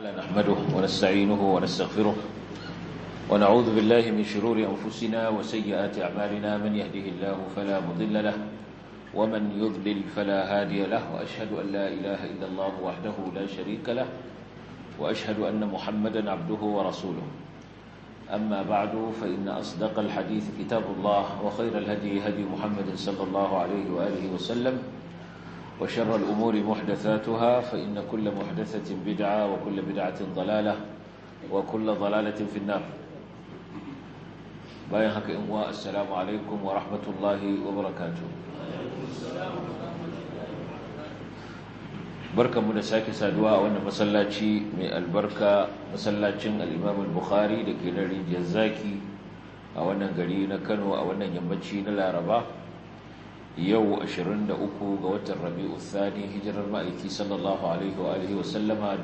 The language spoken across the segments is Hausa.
نحمده ونستعينه ونستغفره ونعوذ بالله من شرور أنفسنا وسيئات أعمالنا من يهده الله فلا مضل له ومن يضلل فلا هادي له وأشهد أن لا إله إلا الله وحده لا شريك له وأشهد أن محمدا عبده ورسوله أما بعد فإن أصدق الحديث كتاب الله وخير الهدي هدي محمد صلى الله عليه وآله وسلم وشر الأمور محدثاتها فإن كل محدثة بدعة وكل بدعة ضلالة وكل ضلالة في النار باين حق إمواء السلام عليكم ورحمة الله وبركاته بركة من ساكي سادواء وانا مسلاتي من البركة مسلاتين الإمام البخاري لكي نري جزاكي وانا قرينا كانوا وانا ينبتشي نلا رباه yau 23 ga watan rabi'u thani hijirar ma'aiki sallallahu alaihi wa alihi wasallama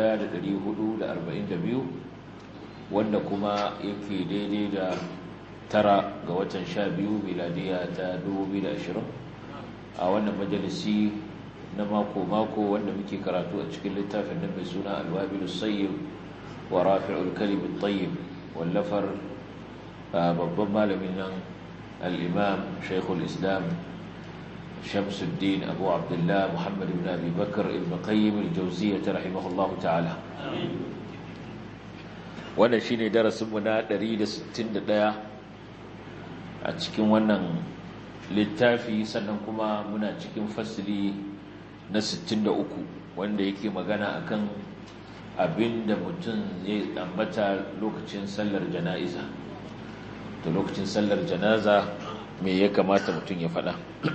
1442 wanda kuma yake daidai da tara ga watan 12 miladiya ta 2020 a wannan majalisi na mako-mako wanda muke karatu a cikin littafin nan mai suna alwabilu sayyib wa rafi'ul kalimin tayyib wallafar babban malamin nan al-imam shaykhul islam شمس الدين أبو عبد الله محمد بن أبي بكر ابن قيم الجوزية رحمه الله تعالى wannan shine darasinmu na 161 a cikin wannan littafi sannan kuma muna cikin fasili na 63 wanda yake magana akan abin da mutum zai ambata lokacin sallar jana'iza to lokacin sallar janaza me ya kamata mutum ya faɗa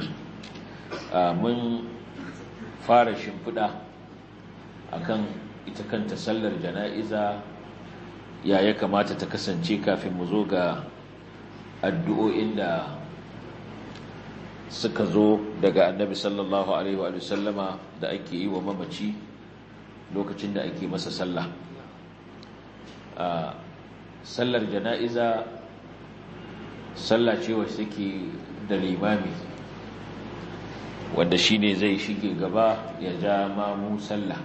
mun fara shimfiɗa akan ita kanta sallar jana'iza ya ya kamata ta kasance kafin mu zo ga addu'o'in da suka zo daga annabi sallallahu alaihi wa sallama da ake yi wa mamaci lokacin da ake masa sallah sallar jana'iza sallah ce wacce take da limami wanda shi ne zai shige gaba ya ja mamu sallah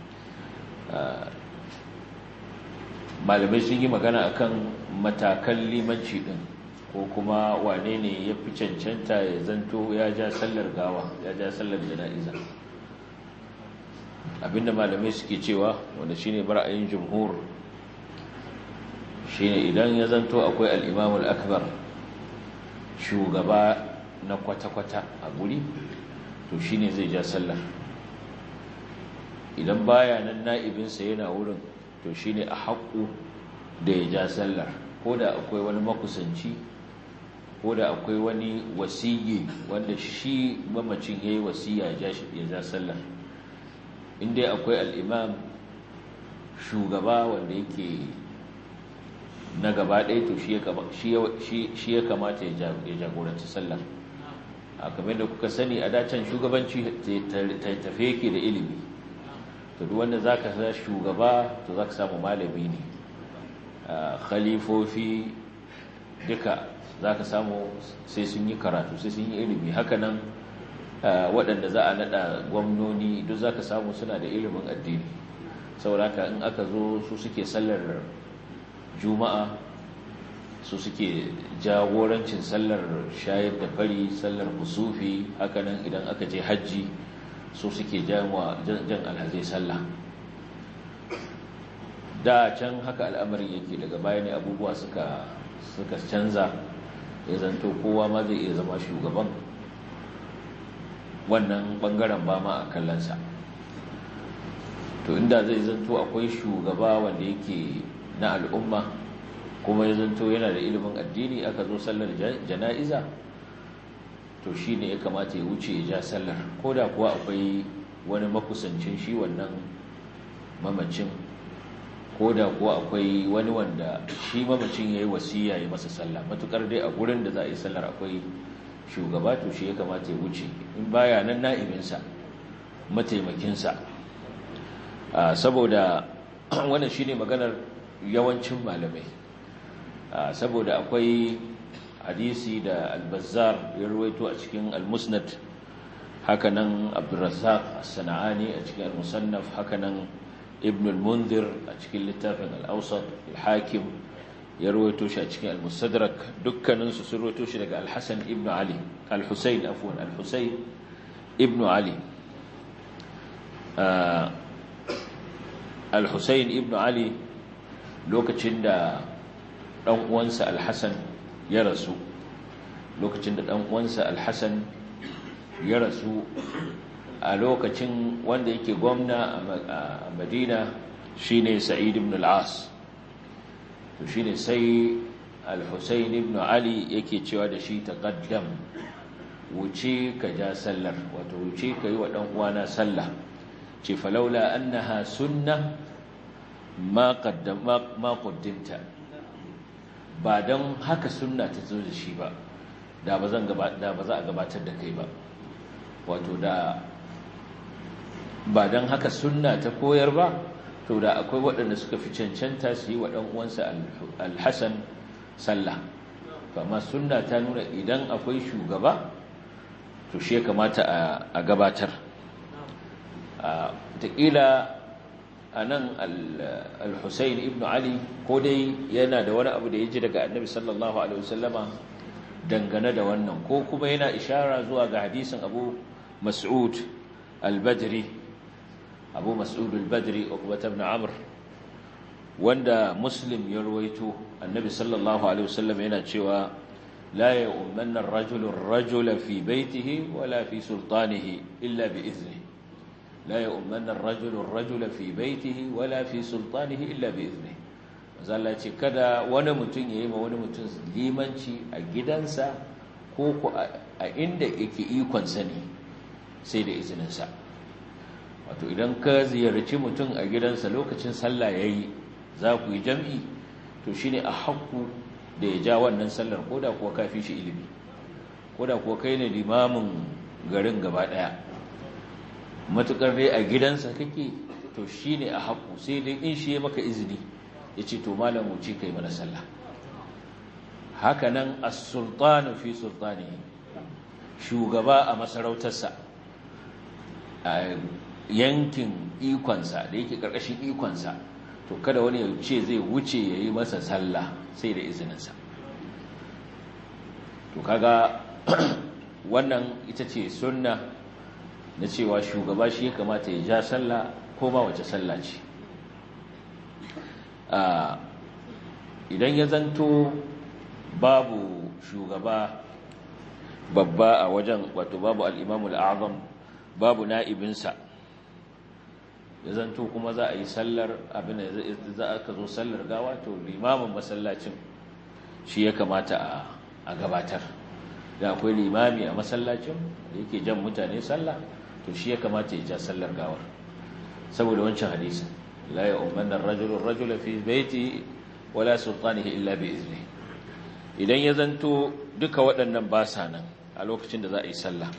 malamai sun yi magana akan matakan limanci din ko kuma wane ne ya fi cancanta ya zanto ya ja sallar gawa ya ja sallar jana'iza abinda malamai suke cewa wanda shi ne bara'ayin jumhur shi ne idan ya zanto akwai al'imamul akbar shugaba na kwata-kwata a guri to shi ne zai ja sallar idan baya nan na'ibinsa yana wurin to shi ne a haƙu da ya ja sallar ko da akwai wani makusanci ko da akwai wani wasiyi wanda shi mamacin ya yi wasiya ya ja sallar inda akwai al'imam shugaba wanda yake na gaba ɗaya to shi ya kamata ya jagoranci sallar a kamar da kuka sani a dacen shugabanci tafe yake da ilimi to duk wanda za ka sa shugaba to za ka samu malami ne khalifofi duka za ka samu sai sun yi karatu sai sun yi ilimi hakanan waɗanda za a naɗa gwamnoni duk za ka samu suna da ilimin addini sauraka in aka zo su suke sallar juma'a su suke jagorancin sallar shayar da fari sallar musufi hakanan idan aka je hajji su suke jan alhazai sallah da can haka al'amarin yake daga baya ne abubuwa suka suka canza ya zanto kowa ma zai iya zama shugaban wannan bangaren ba ma a kallonsa to inda zai zanto akwai shugaba wanda yake na al'umma kuma ya zanto yana da ilimin addini aka zo sallar jana'iza to shi ne ya kamata ya wuce ya ja sallar ko da kuwa akwai wani makusancin shi wannan mamacin ko da kuwa akwai wani wanda shi mamacin ya yi wasiya ya masa sallah matukar dai a gurin da za a yi sallar akwai shugaba to shi ya kamata ya wuce in baya nan na'ibinsa mataimakinsa saboda wannan shi ne maganar yawancin malamai saboda akwai hadisi da albazar ya ruwaito a cikin almusnad hakanan abdurrazzaq as-sana'ani a cikin al-musannaf hakanan ibn al-mundir a cikin littafin al-awsat al-hakim ya rawaito shi a cikin al-mustadrak dukkanin su sun rawaito shi daga al-hasan ibn ali al-husayn afwan al-husayn ibn ali al-husayn ibn ali lokacin da dan uwansa al-hasan ya rasu lokacin da dan uwansa al-hasan ya rasu a lokacin wanda yake gwamna a madina shine sa'id ibn al-as to shine sai al-husayn ibn ali yake cewa da shi taqaddam wuce ka ja sallar wato wuce ka yi wa dan uwana sallah ce falaula annaha sunna ma qaddama ma qaddimta ba dan haka sunna ta zo da shi ba da ba zan da ba za a gabatar da kai ba wato da ba don haka sunna ta koyar ba to da akwai waɗanda suka fi cancanta su yi wa uwansa alhassan sallah amma sunna ta nuna idan akwai shugaba to shi ya kamata a gabatar taƙila a nan al-husayn ibn ali ko dai yana da wani abu da ya ji daga annabi sallallahu alaihi wasallama dangane da wannan ko kuma yana ishara zuwa ga hadisin abu mas'ud al-badri abu mas'ud al-badri uqbah ibn amr wanda muslim ya ruwaito annabi sallallahu alaihi wasallam yana cewa la ya'umanna ar-rajulu ar-rajula fi baytihi wala fi sultanihi illa bi idhnihi la ya'umanna ar-rajulu ar-rajula fi baytihi wala fi sultanihi illa bi idhnihi zalla ce kada wani mutum yayi ma wani mutum limanci a gidansa ko ku a inda yake ikon sani sai da izininsa wato idan ka ziyarci mutum a gidansa lokacin sallah yayi za ku yi jam'i to shine a hakku da ya ja wannan sallar koda kuwa kafi shi ilimi koda kuwa kai ne limamin garin gaba daya matukar dai a gidansa kake to shine a hakku sai dai in shi ya maka izini ya ce to malam wuce kai mana sallah hakanan as-sultanu fi sultanihi shugaba a masarautarsa a yankin ikonsa da yake karkashin ikonsa to kada wani ya ce zai wuce ya yi masa sallah sai da izininsa to kaga wannan ita ce sunna na cewa shugaba shi ya kamata ya ja sallah ko ma wace sallah ce idan ya zanto babu shugaba babba a wajen wato babu al'imamul azam babu na'ibinsa ya zanto kuma za a yi sallar abin da za a ka zo sallar gawa to limamin masallacin shi ya kamata a gabatar da akwai limami a masallacin da yake jan mutane sallah to shi ya kamata ya ja sallar gawar saboda wancan hadisi la ya ummanna ar-rajulu ar-rajula fi baiti wala sultanihi illa bi izni idan ya zanto duka waɗannan ba sa nan a lokacin da za a yi sallah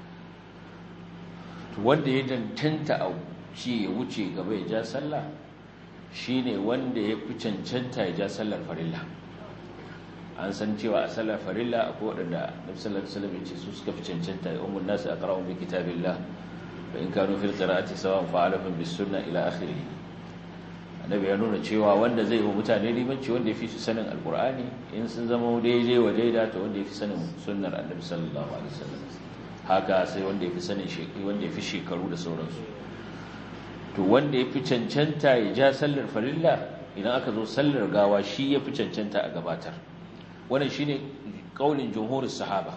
to wanda ya dantanta a shi ya wuce gaba ya ja sallah shine wanda ya fi cancanta ya ja sallar farilla an san cewa a sallar farilla akwai waɗanda nabi sallallahu alaihi wasallam ya ce su suka fi cancanta ya ummun nasu aqra'u bi kitabillah fa in kanu fil qira'ati sawan fa'alahum bis sunnah ila akhirih annabi ya nuna cewa wanda zai yi mutane limanci wanda ya fi su sanin alkur'ani in sun zama daidai wa daida to wanda ya fi sanin sunnar annabi sallallahu alaihi wasallam haka sai wanda ya fi sanin shekaru wanda ya fi shekaru da sauransu to wanda ya fi cancanta ya ja sallar farilla idan aka zo sallar gawa shi ya fi cancanta a gabatar wannan shine kaulin jumhurin sahaba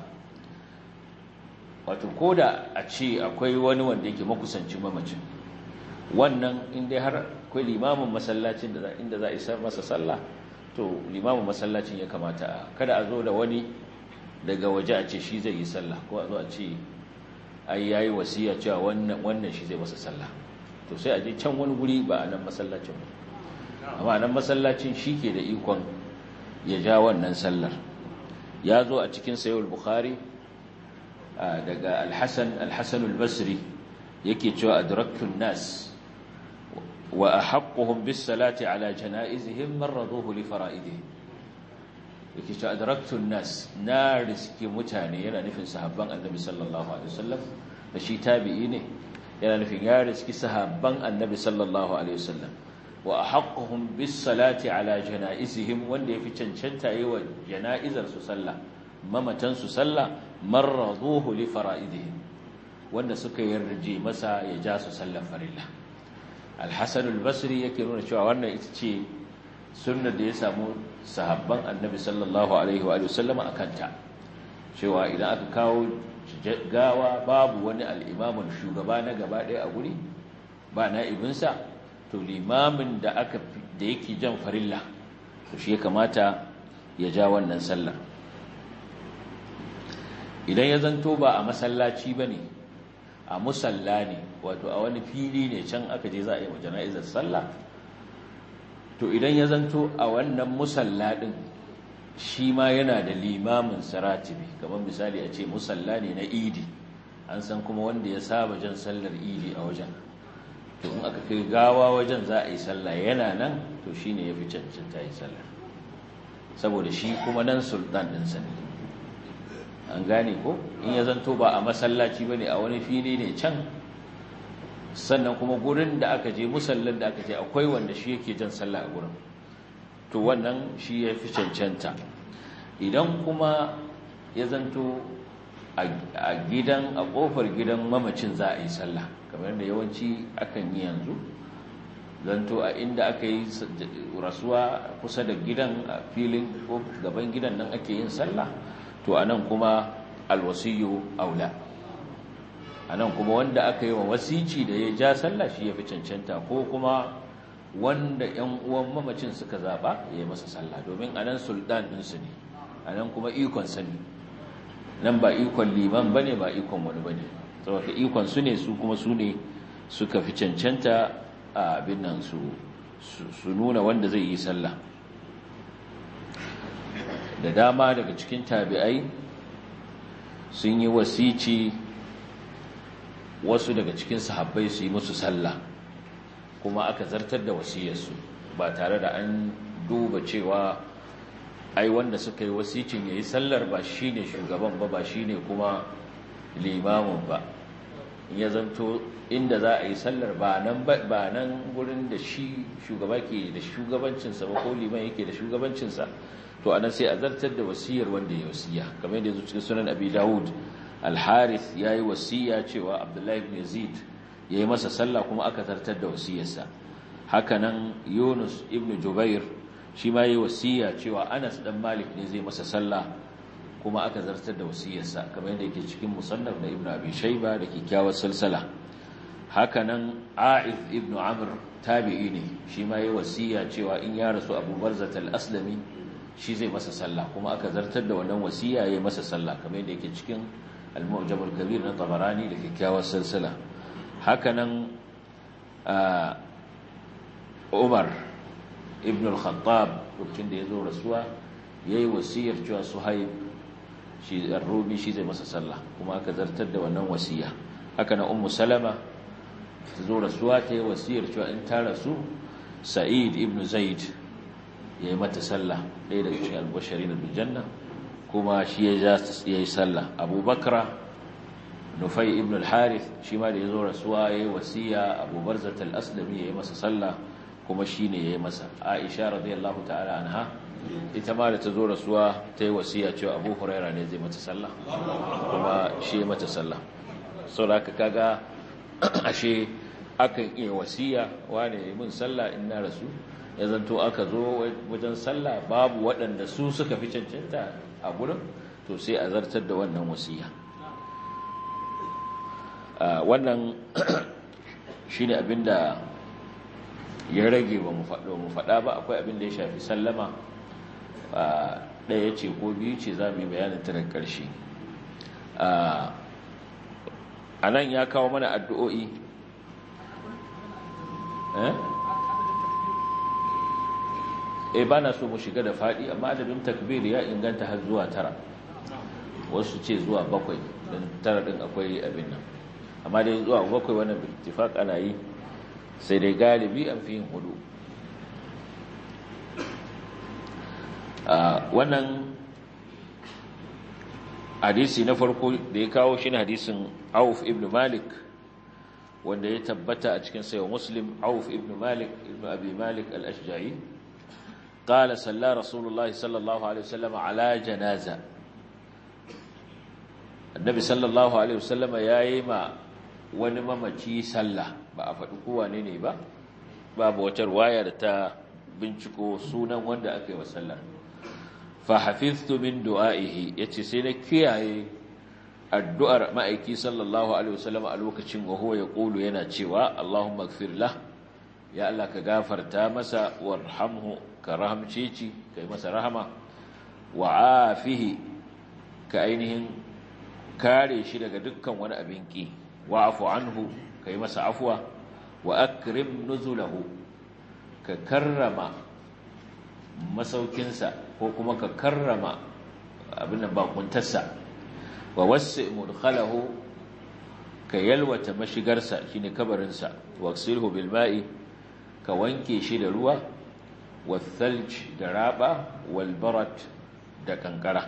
wato koda a ce akwai wani wanda yake makusancin mamacin wannan in dai har akwai limamin masallacin da inda za a isar masa sallah to limamin masallacin ya kamata kada a zo da wani daga waje a ce shi zai yi sallah ko a zo a ce ai yayi wasiya cewa wannan wannan shi zai masa sallah to sai a je can wani guri ba a nan masallacin ba amma nan masallacin shi ke da ikon ya ja wannan sallar ya zo a cikin sayyid bukhari daga al-hasan al-hasan al-basri yake cewa adraktun nas wa ahaqquhum bis salati ala janaizihim marraduhu li fara'idihim yake cewa adraktun nas na riski mutane yana nufin sahabban annabi sallallahu alaihi wasallam da shi tabi'i ne yana nufin ya riski sahabban annabi sallallahu alaihi wasallam wa ahaqquhum bis salati ala janaizihim wanda yafi cancanta yi wa janaizar su sallah mamatan su sallah marraduhu li fara'idihim wanda suka yarje masa ya ja su sallar farilla al-hasan al-basri yake nuna cewa wannan ita ce sunnar da ya samu sahabban annabi sallallahu alaihi wa sallam akanta cewa idan aka kawo gawa babu wani al'imamin shugaba na gaba ɗaya a guri ba na'ibinsa to limamin da aka da yake jan farilla to shi ya kamata ya ja wannan sallah idan ya zanto ba a masallaci ba ne a musalla ne wato a wani fili ne can aka je za a yi wa jana'izar sallah to idan ya zanto a wannan musalla ɗin shi ma yana da limamin saratibi kamar misali a ce musalla ne na idi an san kuma wanda ya saba jan sallar idi a wajen to in aka kai gawa wajen za a yi sallah yana nan to shi ne ya fi cancanta yi sallar saboda shi kuma nan sultan ɗinsa ne an gane ko in ya zanto ba a masallaci ba ne a wani fili ne can sannan kuma gurin da aka je musallin da aka je akwai wanda shi yake jan sallah a gurin to wannan shi ya fi cancanta idan kuma ya zanto a gidan a kofar gidan mamacin za a yi sallah kamar da yawanci akan yi yanzu zanto a inda aka yi rasuwa kusa da gidan a filin ko gaban gidan nan ake yin sallah to anan kuma alwasiyu aula anan kuma wanda aka yi wa wasici da ya ja sallah shi ya fi cancanta ko kuma wanda ‘yan uwan mamacin suka zaɓa ya yi masa sallah domin a nan sultan ɗinsu ne a nan kuma ikon sani nan ba ikon liman ba ne ba ikon wani ba ne saboda ikon su ne su kuma su ne suka fi cancanta a abin nan su nuna wanda zai yi sallah da dama daga cikin tabi'ai sun yi wasici wasu daga cikin sahabbai su yi musu sallah kuma aka zartar da wasiyarsu ba tare da an duba cewa ai wanda suka yi wasicin ya yi sallar ba shi ne shugaban ba ba shi ne kuma limamin ba ya zanto inda za a yi sallar ba nan ba nan gurin da shi shugaba ke da shugabancinsa ba ko liman yake da shugabancinsa to anan sai a zartar da wasiyar wanda ya wasiya kamar yadda yanzu cikin sunan abi dawud al-harith yayi wasiya cewa abdullahi ibn yazid ya yi masa sallah kuma aka zartar da wasiyarsa hakanan yunus ibn jubair shi ma yi wasiya cewa anas dan malik ne zai masa sallah kuma aka zartar da wasiyarsa kamar yadda yake cikin musannaf na ibn abi shayba da kyakkyawar salsala hakanan a'id ibn amr tabi'i ne shi ma yi wasiya cewa in ya rasu abu barzat al-aslami shi zai masa sallah kuma aka zartar da wannan wasiya ya yi masa sallah kamar yadda yake cikin al-mu'jam al-kabir na tabarani da kyakkyawar salsala hakanan umar ibn al-khattab lokacin da ya zo rasuwa ya yi wasiyar cewa suhaib shi rubi shi zai masa sallah kuma aka zartar da wannan wasiya hakanan ummu salama ta zo rasuwa ta yi wasiyar cewa in ta rasu sa'id ibn zaid ya yi mata sallah ɗaya daga cikin albashari na biljanna kuma shi ya yi sallah abubakra nufai ibn al-harith shi ma da ya zo rasuwa ya yi wasiya abu barzat al-aslami ya yi masa sallah kuma shi ne ya yi masa aisha radiyallahu ta'ala anha ita ma da ta zo rasuwa ta yi wasiya cewa abu huraira ne zai mata sallah kuma shi ya mata sallah sau da aka kaga ashe akan iya wasiya wane ya mun sallah in na rasu ya zanto aka zo wajen sallah babu waɗanda su suka fi cancanta a gurin to sai a zartar da wannan wasiya wannan shi ne abinda ya rage ba mu faɗa ba akwai abinda ya shafi sallama ɗaya ce ko biyu ce za mu yi bayanin ta daga ƙarshe a nan ya kawo mana addu'o'i eh ba na so mu shiga da faɗi amma adadin takbir ya inganta har zuwa tara wasu ce zuwa bakwai don tara ɗin akwai abin nan amma dai zuwa bakwai wannan bittifaq ana yi sai dai galibi an fi yin hudu wannan hadisi na farko da ya kawo shi hadisin auf ibn malik wanda ya tabbata a cikin sayo muslim auf ibn malik ibn abi malik al-ashja'i qala salla rasulullah sallallahu alaihi wasallam ala janaza annabi sallallahu alaihi wasallam yayi ma wani mamaci sallah ba a faɗi kowa ne ne ba babu wata ruwaya da ta binciko sunan wanda aka yi wa sallar fa hafiztu min du'aihi yace sai na kiyaye addu'ar ma'aiki sallallahu alaihi wasallam a lokacin wa huwa yaqulu yana cewa Allahumma ighfir lah ya Allah ka gafarta masa warhamhu ka rahamce shi kai masa rahama wa afihi ka ainihin kare shi daga dukkan wani abin ki wa'fu anhu kai masa afwa wa akrim nuzulahu ka karrama masaukinsa ko kuma ka karrama abin da bakuntarsa wa wasi mudkhalahu ka yalwata mashigarsa shine kabarinsa waksilhu bil ma'i ka wanke shi da ruwa والثلج da raba والبرد da kankara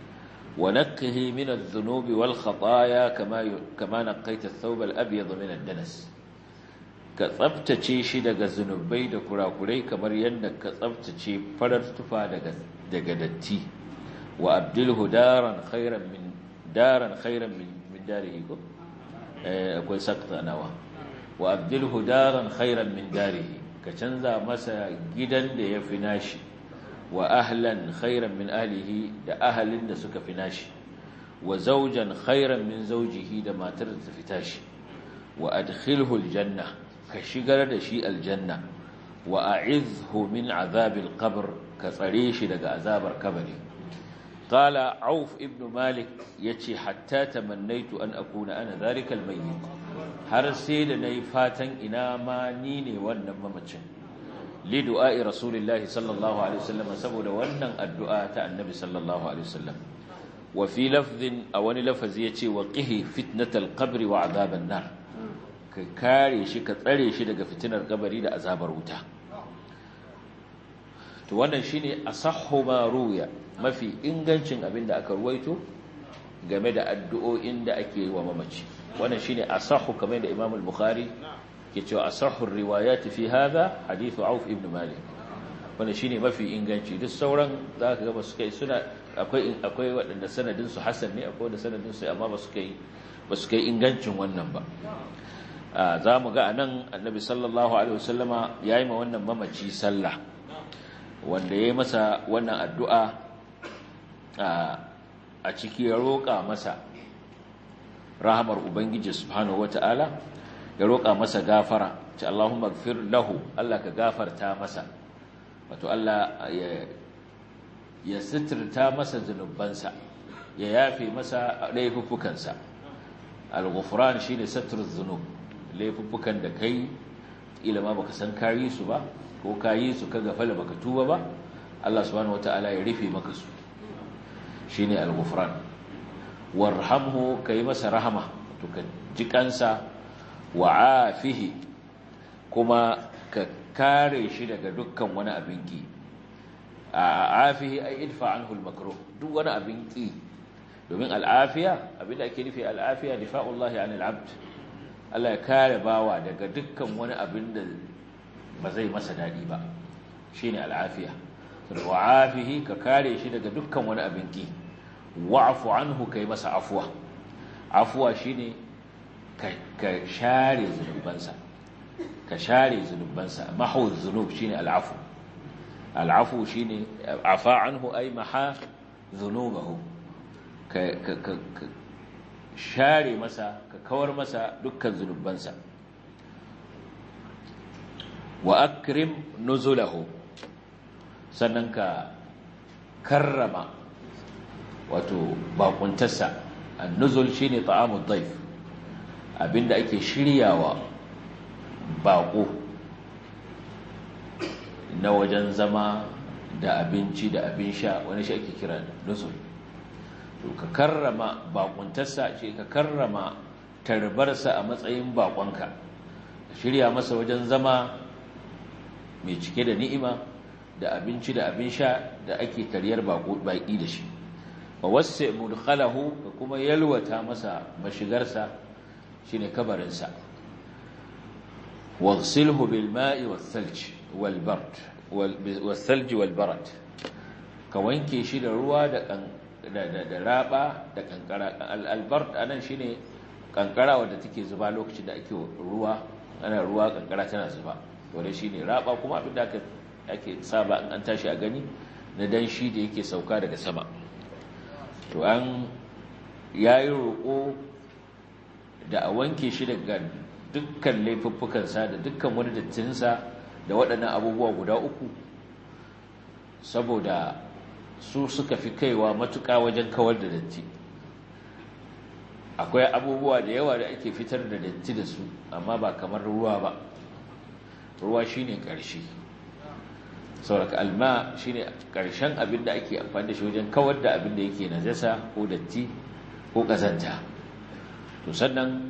ونقه من الذنوب والخطايا كما كما نقيت الثوب الابيض من الدنس ka tsaftace shi daga zunubai da kurakurai kamar yadda ka tsaftace farar tufa daga daga datti wa abdilhu daran khairan min daran khairan min min darihi ko eh akwai sakta nawa wa abdilhu daran khairan min darihi ka canza masa gidan da ya fi nashi wa ahlan khairan min ahlihi da ahalin da suka fi nashi wa zawjan khairan min zawjihi da matar da ta fi tashi wa adkhilhu aljanna ka shigar da shi aljanna wa a'izhu min azabil qabr ka tsare shi daga azabar kabari qala auf ibn malik yace hatta tamannaitu an akuna ana zalika almayyit har sai da nayi fatan ina ma ni ne wannan mamacin li du'a'i rasulillahi sallallahu alaihi wasallam saboda wannan addu'a ta annabi sallallahu alaihi wasallam wa fi lafdhin aw wani lafazi yace wa qihi fitnatal qabri wa azaban nar ka kare shi ka tsare shi daga fitinar kabari da azabar wuta to wannan shine asahhu ma ruya mafi ingancin abin da aka ruwaito game da addu'o'in da ake yi wa mamaci wannan shine asahhu kamar da Imam al-Bukhari ke cewa asahhu riwayat fi hadha hadith Auf ibn Malik wannan shine mafi inganci duk sauran zaka ga basu kai suna akwai akwai wadanda sanadin su hasan ne akwai wanda sanadin su amma basu kai basu kai ingancin wannan ba za mu ga anan annabi sallallahu alaihi wasallama yayi ma wannan mamaci sallah wanda yayi masa wannan addu'a a ciki ya roƙa masa rahamar ubangiji subhanahu wataala ya roƙa masa gafara ce Allahumma gfir lahu Allah ka gafarta masa wato Allah ya ya sitirta masa zunubansa ya yafe masa laifuffukansa al-ghufran shine satruz zunub laifuffukan da kai ila ma baka san kayi su ba ko kayi su ka gafala baka tuba ba Allah subhanahu wataala ya rufe maka su shine al-ghufran warhamhu kai masa rahama to ka jikansa wa afihi kuma ka kare shi daga dukkan wani abin ki a afihi ay idfa anhu al-makruh duk wani abin ki domin al-afiya abinda ake nufi al-afiya difa'ullahi 'anil 'abd Allah ya kare bawa daga dukkan wani abin da ba zai masa daɗi ba shi ne al'afiya wa'afihi ka kare shi daga dukkan wani abin ki wa'afu anhu ka yi masa afuwa afuwa shi ne ka share zunubansa ka share zunubansa mahau zunub shi ne al'afu al'afu shi ne afa anhu ai maha zunubahu ka share masa ka kawar masa dukkan zunubansa wa akrim nuzulahu sannan ka karrama wato bakuntarsa an-nuzul shine ta'amud dhaif abinda ake shiryawa bako na wajen zama da abinci da abin sha wani shi ake kira nuzul to ka karrama bakuntarsa ce ka karrama tarbarsa a matsayin bakonka shirya masa wajen zama mai cike da ni'ima da abinci da abin sha da ake taryar baki da shi wa wasu mudkhalahu ka kuma yalwata masa mashigarsa shine kabarinsa waghsilhu bil ma'i was thalj wal bard was thalj wal barad ka wanke shi da ruwa da da raba da kankara al bard anan shine kankara wadda take zuba lokacin da ake ruwa ana ruwa kankara tana zuba to dai shine raba kuma abin da aka ake saba in an tashi a gani na danshi da yake sauka daga sama to an yayi roƙo da a wanke shi daga dukkan laifuffukansa da dukkan wani dattinsa da waɗannan abubuwa guda uku saboda su suka fi kaiwa matuƙa wajen kawar da datti akwai abubuwa da yawa da ake fitar da datti da su amma ba kamar ruwa ba ruwa shine ƙarshe sauraka alma shine ƙarshen abin da ake amfani da shi wajen kawar da abin da yake najasa ko datti ko ƙazanta to sannan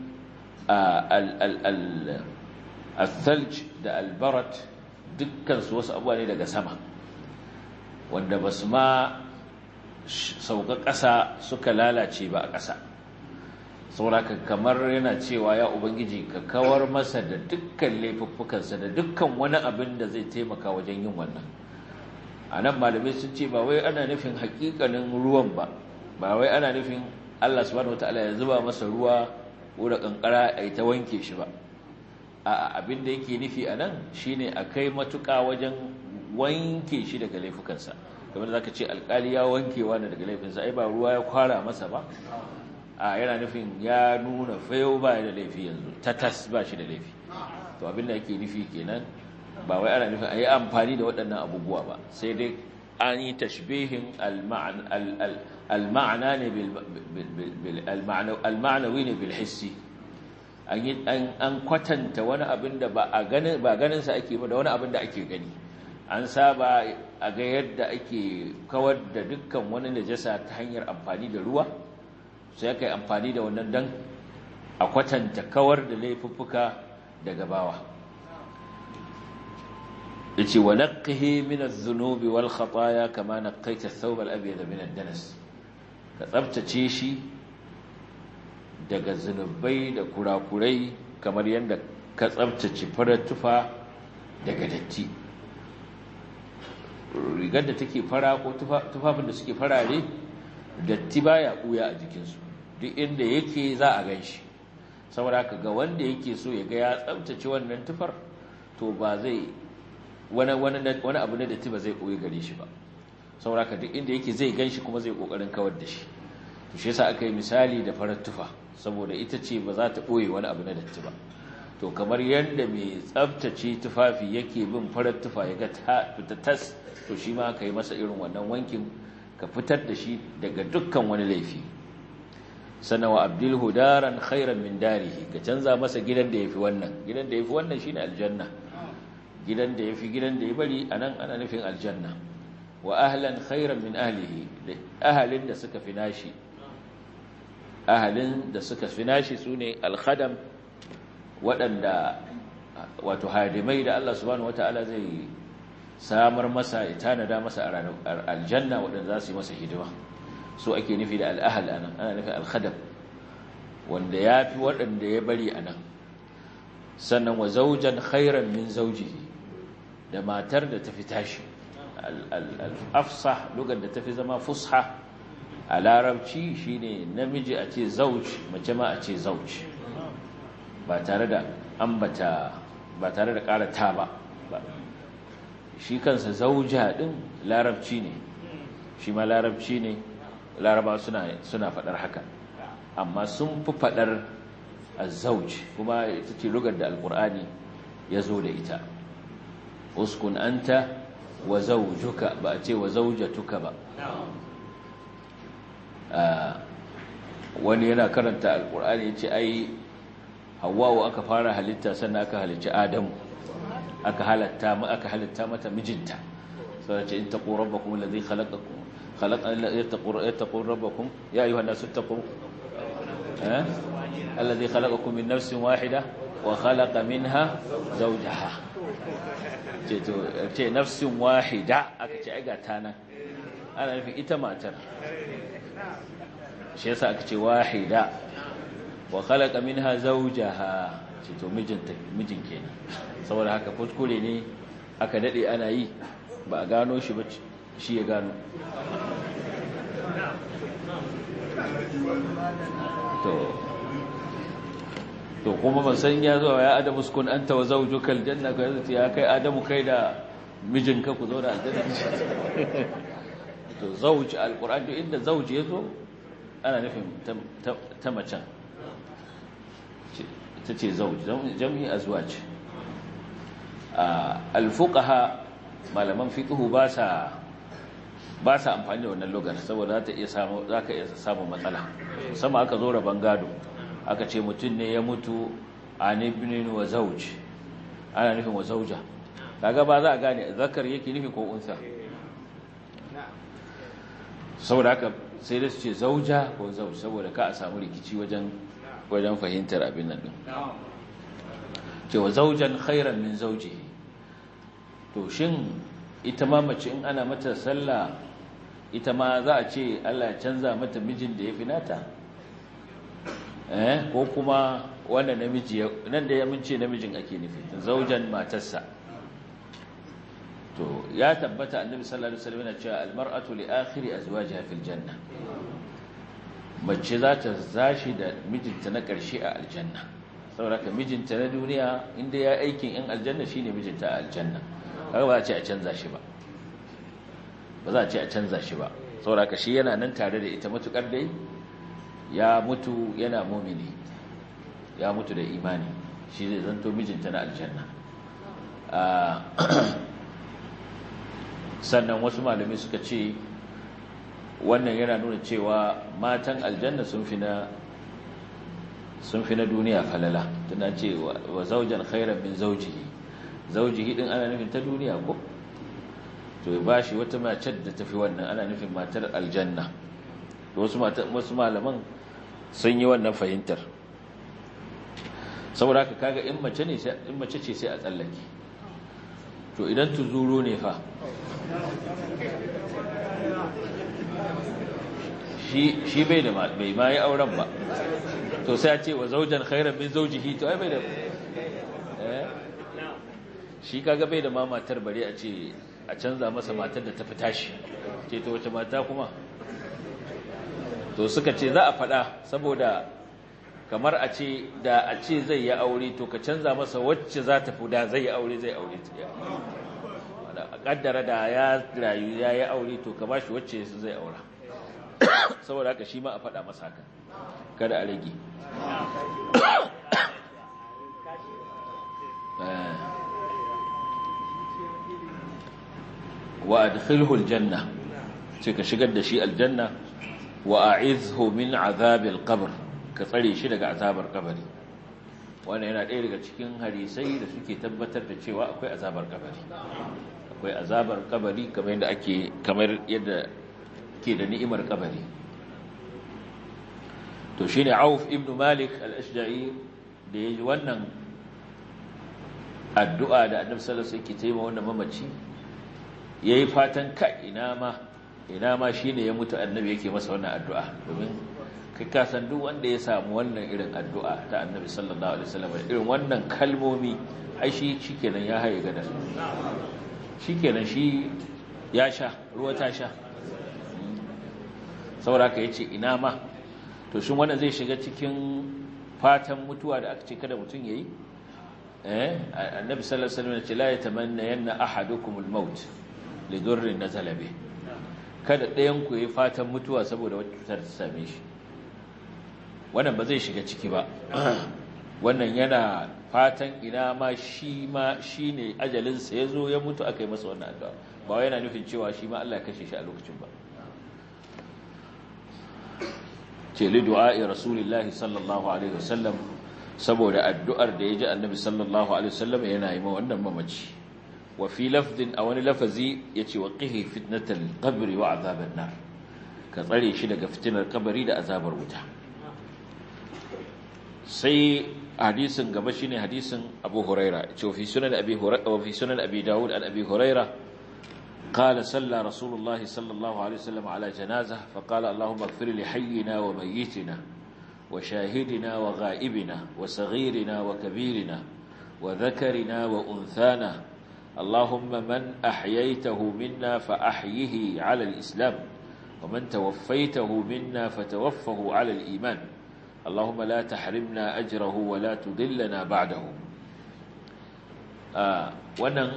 al-thalj da al-barat dukkan su wasu abuwa ne daga sama wanda basu ma sauka ƙasa suka lalace ba a ƙasa sauraka kamar yana cewa ya ubangiji ka kawar masa da dukkan laifuffukansa da dukkan wani abin da zai taimaka wajen yin wannan a nan malamai sun ce ba wai ana nufin hakikanin ruwan ba ba wai ana nufin allah subhanahu wataala ya zuba masa ruwa ko da kankara a yi ta wanke shi ba a abin da yake nufi a nan shine a kai matuƙa wajen wanke shi daga laifukansa kamar za ka ce alƙali ya wanke wani daga laifinsa ai ba ruwa ya kwara masa ba a yana nufin ya nuna fayo ba da laifi yanzu tatas ba shi da laifi to abinda yake nufi kenan ba wai ana nufin a yi amfani da waɗannan abubuwa ba sai dai an yi tashbihin al-ma'ana ne al-ma'anawi ne bil hissi an kwatanta wani abin da ba ganinsa ake ba da wani abin da ake gani an saba a ga yadda ake kawar da dukkan wani najasa ta hanyar amfani da ruwa sai aka yi amfani da wannan dan a kwatanta kawar da laifuffuka daga bawa yace wa naqqihi min adh-dhunubi wal khataaya kama naqqaita ath-thawb al-abyad min ad-danas ka tsabtace shi daga zunubai da kurakurai kamar yadda ka tsabtace farar tufa daga datti rigar da take fara ko tufafin da suke farare datti baya buya a jikinsu duk inda yake za a gan shi saboda haka ga wanda yake so ya ga ya tsabtace wannan tufar to ba zai wani abu na datti ba zai ɓoye gare shi ba saboda haka duk inda yake zai gan shi kuma zai ƙoƙarin kawar da shi to shi yasa aka yi misali da farar tufa saboda ita ce ba za ta ɓoye wani abu na datti ba to kamar yadda mai tsabtace tufafi yake bin farar tufa ya ga ta fita tas to shi ma ka yi masa irin wannan wankin ka fitar da shi daga dukkan wani laifi sana wa abdul hudaran khairan min darihi ka canza masa gidan da yafi wannan gidan da yafi wannan shine aljanna gidan da yafi gidan da ya bari anan ana nufin aljanna wa ahlan khairan min ahlihi da ahalin da suka fi nashi ahalin da suka fi nashi sune alkhadam waɗanda wato hadimai da Allah subhanahu wataala zai samar masa ya tanada masa a ranar aljanna waɗanda za su yi masa hidima so ake nufi da al'ahal anan ana nufin alkhadam wanda ya fi waɗanda ya bari a nan sannan wa zaujan khairan min zaujihi da matar da ta fi tashi al'afsa lugar da ta fi zama fusha a larabci shine namiji a ce zauj mace ma a ce zauj ba tare da ambata ba tare da ƙara ta ba shi kansa zauja ɗin larabci ne shi ma larabci ne laraba suna suna faɗar haka amma sun fi faɗar azzauj kuma ita ce lugar da alƙur'ani ya zo da ita uskun anta wa zaujuka ba a ce wa zaujatuka ba wani yana karanta alƙur'ani ya ce ai hawa'u aka fara halitta sannan aka halicci adamu aka halatta aka halitta mata mijinta sai ce in taqu rabbakum alladhi khalaqakum khalaqa yattaqu yattaqu rabbakum ya ayuha an-nasu ittaqu eh alladhi khalaqakum min nafsin wahida wa khalaqa minha zawjaha ce to ce nafsin wahida aka ce ai ga tana ana nufin ita matar shi yasa aka ce wahida wa khalaqa minha zawjaha ce to mijinta mijin kenan saboda haka kuskure ne aka dade ana yi ba a gano shi ba shi ya gano to to kuma ban san ya zo ya adamu sukun anta wa zawjuka aljanna ka yanzu ya kai adamu kai da mijinka ku zo da aljanna to zawj alquran to inda zawj yazo ana nufin ta macen ita ce zawj jam'i azwaj alfuqaha malaman fiqhu ba sa ba sa amfani da wannan lugar saboda za ta iya samu zaka iya samu matsala sama aka zo raban gado aka ce mutum ne ya mutu an ibnin wa zawj ana nufin wa zawja kaga ba za a gane zakar yake nufi ko unsa saboda haka sai da su ce zauja ko zauj saboda ka a samu rikici wajen wajen fahimtar abin nan din cewa zaujan khairan min zaujihi to shin ita ma mace in ana mata sallah ita ma za a ce Allah ya canza mata mijin da ya fi nata eh ko kuma wanda namiji nan da ya mince namijin ake nufi zaujan matarsa to ya tabbata annabi sallallahu alaihi wasallam yana cewa almar'atu li akhiri azwajiha fil janna mace za ta zashi da mijinta na ƙarshe a aljanna saboda ka mijinta na duniya inda ya aikin in aljanna shine mijinta a aljanna kaga ba za a ce a canza shi ba ba za a ce a canza shi ba saboda ka shi yana nan tare da ita matukar dai ya mutu yana mumini ya mutu da imani shi zai zanto mijinta na aljanna sannan wasu malami suka ce wannan yana nuna cewa matan aljanna sun fi na sun fi na duniya falala tana ce wa zaujan khairan min zaujihi zaujihi din ana nufin ta duniya ko to ya bashi wata mace da tafi wannan ana nufin matar aljanna wasu wasu malaman sun yi wannan fahimtar saboda haka kaga in mace ne in mace ce sai a tsallake to idan tuzuru ne fa shi bai da bai ma yi auren ba to sai a ce wa zaujan khairan min zaujihi to ai bai da shi kaga bai da ma matar bare a ce a canza masa matar da ta fi tashi ce to wace mata kuma to suka ce za a faɗa saboda kamar a ce da a ce zai yi aure to ka canza masa wacce za ta fi da zai yi aure zai aure ta a kaddara da ya rayu ya yi aure to ka ba shi wacce su zai aura saboda haka shi ma a faɗa masa haka kada a rage wa adkhilhu aljanna sai ka shigar da shi aljanna wa a'izhu min azabil qabr ka tsare shi daga azabar kabari wannan yana ɗaya daga cikin hadisai da suke tabbatar da cewa akwai azabar kabari akwai azabar kabari kamar yadda ake kamar yadda ke da ni'imar kabari to shine Auf ibn Malik al-Ashja'i da yayi wannan addu'a da Annabi sallallahu alaihi wasallam yake taimaka wannan mamaci yayi fatan ka ina ma ina ma shine ya mutu Annabi yake masa wannan addu'a domin kai ka san duk wanda ya samu wannan irin addu'a ta Annabi sallallahu alaihi wasallam irin wannan kalmomi ai shi shikenan ya haye gada shikenan shi ya sha ruwa ta sha saboda ka yace ina ma to shin wannan zai shiga cikin fatan mutuwa da aka ce kada mutum yayi eh annabi sallallahu alaihi wasallam ya ce la yatamanna yanna ahadukumul maut li durrin nazala bi kada ɗayan ku yi fatan mutuwa saboda wata cutar ta same shi wannan ba zai shiga ciki ba wannan yana fatan ina ma shi ma shine ajalinsa ya zo ya mutu aka yi masa wannan addu'a ba wai yana nufin cewa shi ma Allah ya kashe shi a lokacin ba ce li du'a'i rasulillahi sallallahu alaihi wasallam saboda addu'ar da ya ji annabi sallallahu alaihi wasallam yana yi ma wannan mamaci wa fi lafdin a wani lafazi yace wa qihi fitnatal qabri wa azaban nar ka tsare shi daga fitinar kabari da azabar wuta sai hadisin gaba shine hadisin Abu Huraira ce fi sunan Abi Huraira wa fi sunan Abi Dawud an Abi Huraira قال صلى رسول الله صلى الله عليه وسلم على جنازة فقال اللهم اغفر لحينا وميتنا wa shahidina wa ghaibina wa saghirina wa kabirina wa dhakarina wa unthana اللهم من أحييته منا فأحيه على الإسلام ومن توفيته منا فتوفه على الإيمان اللهم لا تحرمنا أجره ولا تضلنا بعده آه wannan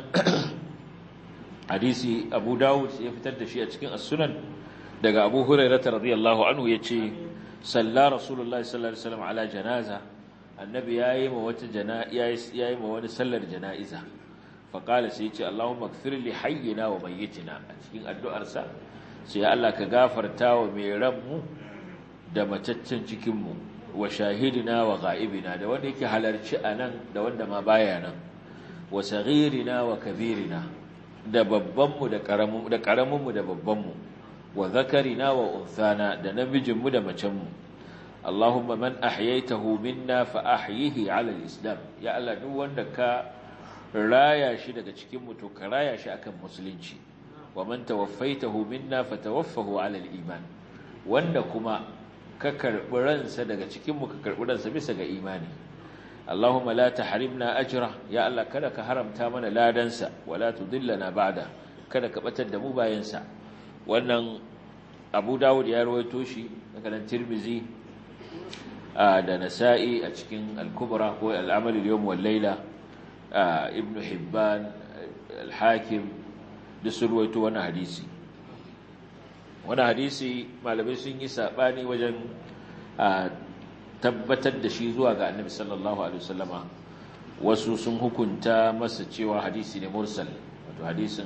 hadisi Abu Dawud ya fitar da shi a cikin as-Sunan daga Abu Hurairah radiyallahu anhu yace salla Rasulullahi sallallahu alaihi wasallam ala janaza annabi yayi ma wata janaza yayi ma wani sallar janaiza faƙala sai ce Allahumma gfir li hayyina wa mayyitina a cikin addu'arsa sai Allah ka gafarta wa mai ranmu da mataccen cikinmu wa shahidina wa ga'ibina da wanda yake halarci a nan da wanda ma baya nan wa saghirina wa kabirina da babbanmu da ƙaraminmu da babbanmu wa zakarina wa unthana da namijinmu da macenmu Allahumma man ahyaytahu minna fa ahyihi ala al-islam ya Allah duk wanda ka raya shi daga cikin mutu ka raya shi akan musulunci wa man tawaffaitahu minna fatawaffahu ala al-iman wanda kuma ka karbi ransa daga cikin mu ka karbi ransa bisa ga imani Allahumma la tahrimna ajra ya Allah kada ka haramta mana ladansa wala tudillana ba'da kada ka batar da mu bayan sa wannan Abu Dawud ya rawaito shi daga nan Tirmidhi da Nasa'i a cikin Al-Kubra ko Al-Amal al-Yawm wal Layla ibn Hibban al-Hakim da surwaito wani hadisi wani hadisi malamai sun yi sabani wajen tabbatar da shi zuwa ga Annabi sallallahu alaihi wasallama wasu sun hukunta masa cewa hadisi ne mursal wato hadisin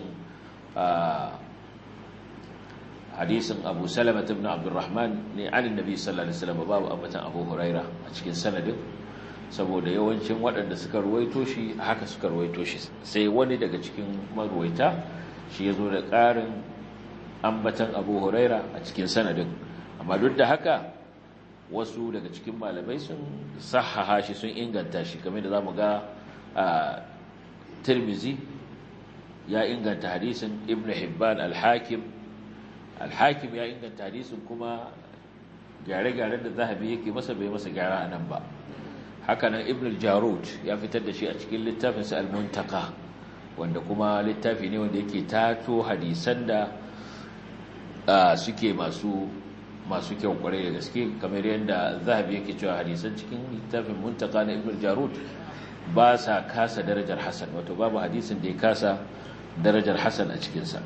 hadisin Abu Salama ibn Abdurrahman ne an Annabi sallallahu alaihi wasallam babu ambatan Abu Huraira a cikin sanadin saboda yawancin waɗanda suka ruwaito shi haka suka ruwaito shi sai wani daga cikin maruwaita shi ya zo da ƙarin ambatan abu huraira a cikin sanadin amma duk da haka wasu daga cikin malamai sun sahaha shi sun inganta shi kamar da za mu ga a tirmizi ya inganta hadisin ibn hibban al-hakim al-hakim ya inganta hadisin kuma gyare-gyaren da zahabi yake masa bai masa gyara a nan ba hakanan ibn al-jarud ya fitar da shi a cikin littafinsa al-muntaka wanda kuma littafi ne wanda yake tato hadisan da suke masu masu kyau kwarai da gaske kamar yadda zahabi yake cewa hadisan cikin littafin muntaka na ibn al-jarud ba sa kasa darajar hasan wato babu hadisin da ya kasa darajar hasan a cikinsa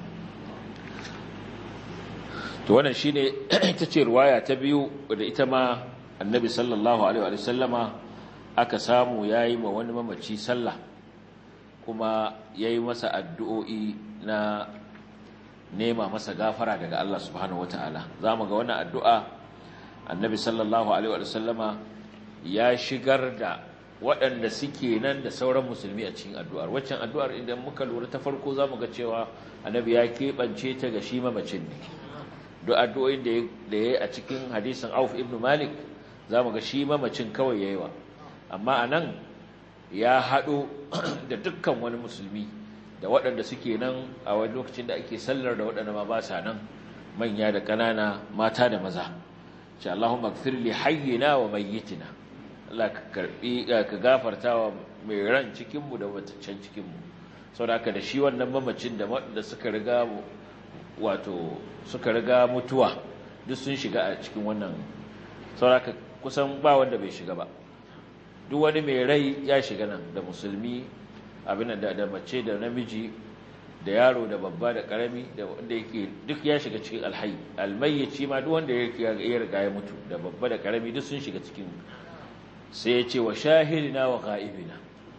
to wannan shine ita ce riwaya ta biyu da ita ma annabi sallallahu alaihi wa sallama aka samu ya yi ma wani mamaci sallah kuma ya yi masa addu'o'i na nema masa gafara daga Allah subhanahu wata'ala za mu ga wani addu'a annabi sallallahu Alaihi wasallama ya shigar da waɗanda suke nan da sauran musulmi a cikin addu'ar waccan addu'ar idan muka lura ta farko za mu ga cewa annabi ya keɓance ta ga shi mamacin ne duk addu'o'in da ya yi a cikin hadisin auf ibn malik za mu ga shi mamacin kawai ya yi wa amma a nan ya haɗo da dukkan wani musulmi da waɗanda suke nan a wani lokacin da ake sallar da waɗanda ma ba sa nan manya da ƙanana mata da maza ce Allahumma gfir li hayyina wa mayyitina Allah ka karbi ka gafarta wa mai ran cikin mu da mataccen cikin mu saboda haka da shi wannan mamacin da da suka riga wato suka riga mutuwa duk sun shiga a cikin wannan saboda haka kusan ba wanda bai shiga ba duk wani mai rai ya shiga nan da musulmi abin da da mace da namiji da yaro da babba da karami da wanda yake duk ya shiga cikin alhayy almayyici ma duk wanda yake ya riga ya mutu da babba da karami duk sun shiga cikin sai ya ce wa shahidina wa ghaibina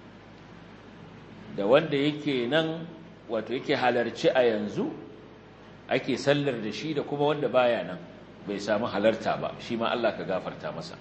da wanda yake nan wato yake halarci a yanzu ake sallar da shi da kuma wanda baya nan bai samu halarta ba shi ma Allah ka gafarta masa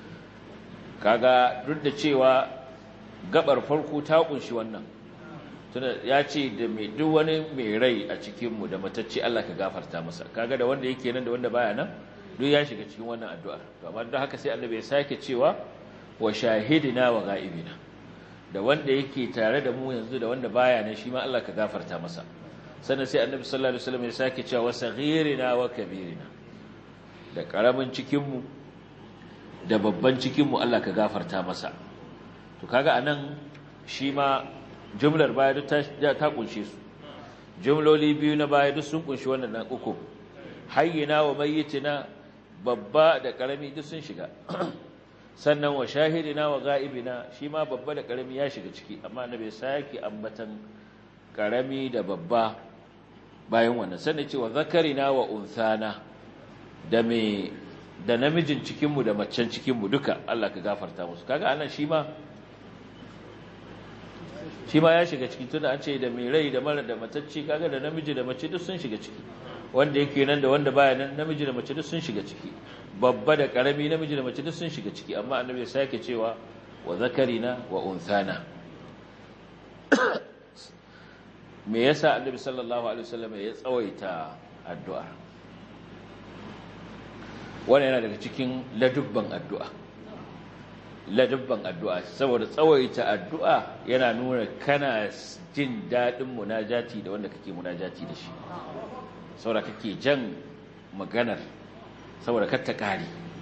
kaga duk da cewa gabar farko ta kunshi wannan tunda ya ce da mai duk wani mai rai a cikinmu da matacce Allah ka gafarta masa kaga da wanda yake nan da wanda baya nan duk ya shiga cikin wannan addu'ar to amma don haka sai annabi ya sake cewa wa shahidina wa ghaibina da wanda yake tare da mu yanzu da wanda baya nan shi ma Allah ka gafarta masa sannan sai annabi sallallahu alaihi wasallam ya sake cewa wa saghirina wa kabirina da karamin cikinmu da babban cikinmu Allah ka gafarta masa to kaga anan shi ma jumlar baya duk ta kunshe su jumloli biyu na baya duk sun kunshi wannan nan uku hayyina wa mayyitina babba da karami duk sun shiga sannan wa shahidina wa ga'ibina shi ma babba da karami ya shiga ciki amma na bai sake ambatan karami da babba bayan wannan sannan ce wa zakarina wa unsana da me da namijin cikinmu da macen cikinmu duka Allah ka gafarta musu kaga anan shi ma shi ma ya shiga ciki tunda an ce da mai rai da mara da matacce kaga da namiji da mace duk sun shiga ciki wanda yake nan da wanda baya nan namiji da mace duk sun shiga ciki babba da karami namiji da mace duk sun shiga ciki amma annabi ya sake cewa wa zakarina wa unsana me yasa annabi sallallahu alaihi wasallam ya tsawaita addu'a wannan yana daga cikin ladubban addu'a ladubban addu'a saboda tsawaita addu'a yana nuna kana jin daɗin munajati da wanda kake munajati da shi saboda kake jan maganar saboda katta ƙari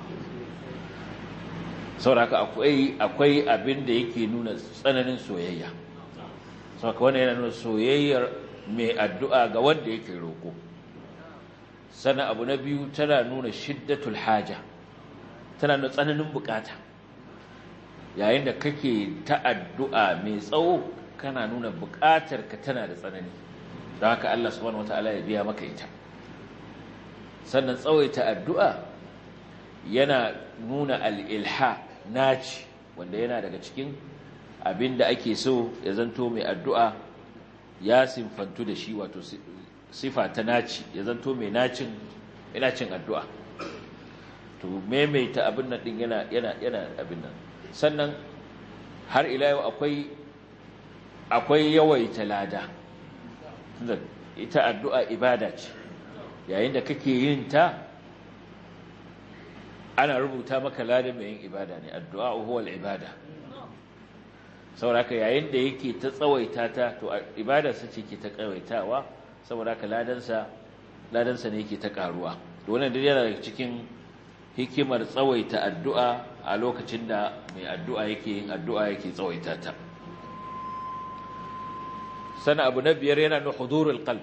saboda haka akwai akwai abin da yake nuna tsananin soyayya saboda wannan yana nuna soyayyar mai addu'a ga wanda yake roƙo sana abu na biyu tana nuna shiddatul haja tana nuna tsananin bukata yayin da kake ta addu'a mai tsawo kana nuna bukatar ka tana da tsanani don haka Allah subhanahu wataala ya biya maka ita sannan tsawaita addu'a yana nuna al'ilha naci wanda yana daga cikin abin da ake so ya zanto mai addu'a ya simfantu da shi wato sifa ta naci ya zanto mai nacin yana cin addu'a to maimaita abin nan din yana yana yana abin nan sannan har ila yau akwai akwai yawaita lada ita addu'a ibada ce yayin da kake yin ta ana rubuta maka ladan mai yin ibada ne addu'a huwa ibada saboda yayin da yake ta tsawaita ta to ibadarsa ce ke ta tsawaitawa saboda haka ladansa ladansa ne yake ta karuwa to wannan dai yana daga cikin hikimar tsawaita addu'a a lokacin da mai addu'a yake yin addu'a yake tsawaita ta sana abu na biyar yana da hudurul qalb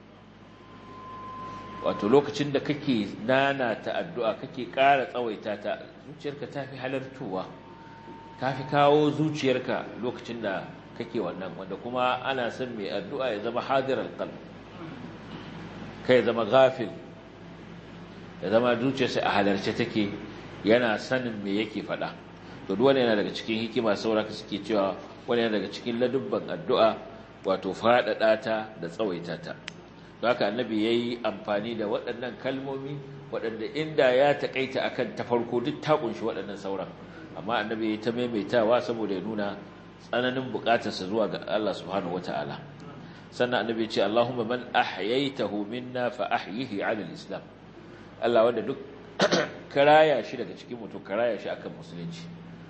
wato lokacin da kake nana ta addu'a kake ƙara tsawaita ta zuciyarka ta fi halartuwa ta fi kawo zuciyarka lokacin da kake wannan wanda kuma ana son mai addu'a ya zama hadirar qalb kai ya zama gafil ya zama zuciyarsa a halarce take yana sanin me yake faɗa to duk yana daga cikin hikima sauraka suke cewa wani yana daga cikin ladubban addu'a wato faɗaɗa ta da tsawaita ta don haka annabi ya yi amfani da waɗannan kalmomi waɗanda inda ya taƙaita akan ta farko duk ta ƙunshi waɗannan sauran amma annabi ya yi ta maimaitawa saboda ya nuna tsananin buƙatarsa zuwa ga Allah subhanahu wata'ala sannan annabi ya ce Allahumma man ahyaytahu minna fa ahyihi 'ala al-islam Allah wanda duk karaya shi daga cikin mutum karaya shi akan musulunci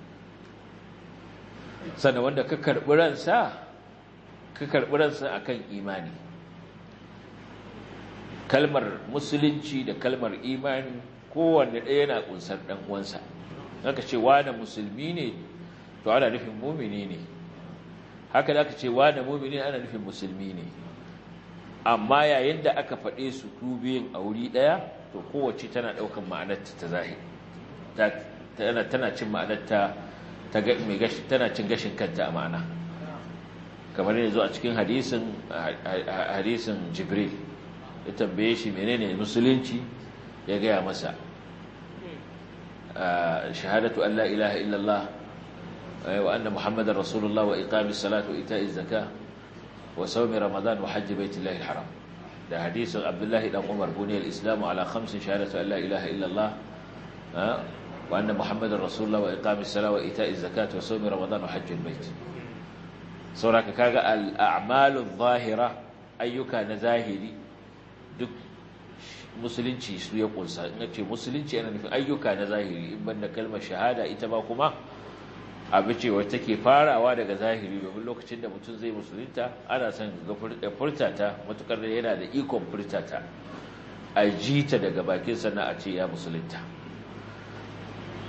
sannan wanda ka karɓi ransa ka karɓi ransa akan imani kalmar musulunci da kalmar imani kowanne ɗaya yana ƙunsar ɗan uwansa haka ce wane musulmi ne to ana nufin mumini ne haka da aka ce wane mumini ana nufin musulmi ne amma yayin da aka faɗe su biyun a wuri ɗaya to kowace tana ɗaukan ma'anarta ta zahiri tana tana cin ma'anarta ta mai gashi tana cin gashin kanta a ma'ana kamar yanzu a cikin hadisin hadisin jibril ya tambaye shi menene musulunci ya gaya masa shahadatu an la ilaha illallah wa anna muhammadar rasulullah wa iqamis salatu ita'iz zakah wa sawmi ramadan wa hajji baitillahi alharam da hadisin abdullahi dan umar buniyar islamu ala khamsin shahadatu an la ilaha illallah wa anna muhammadar rasulullah wa iqamis salatu wa ita'iz zakat wa sawmi ramadan wa hajji bait sauraka kaga al-a'malu adh-dhahira ayyuka na zahiri duk musulunci su ya kunsa in ce musulunci yana nufin ayyuka na zahiri in banda kalmar shahada ita ba kuma abu ce wacce take farawa daga zahiri domin lokacin da mutum zai musulunta ana son ga furtata matukar da yana da ikon furtata a ji ta daga bakin sannan a ce ya musulunta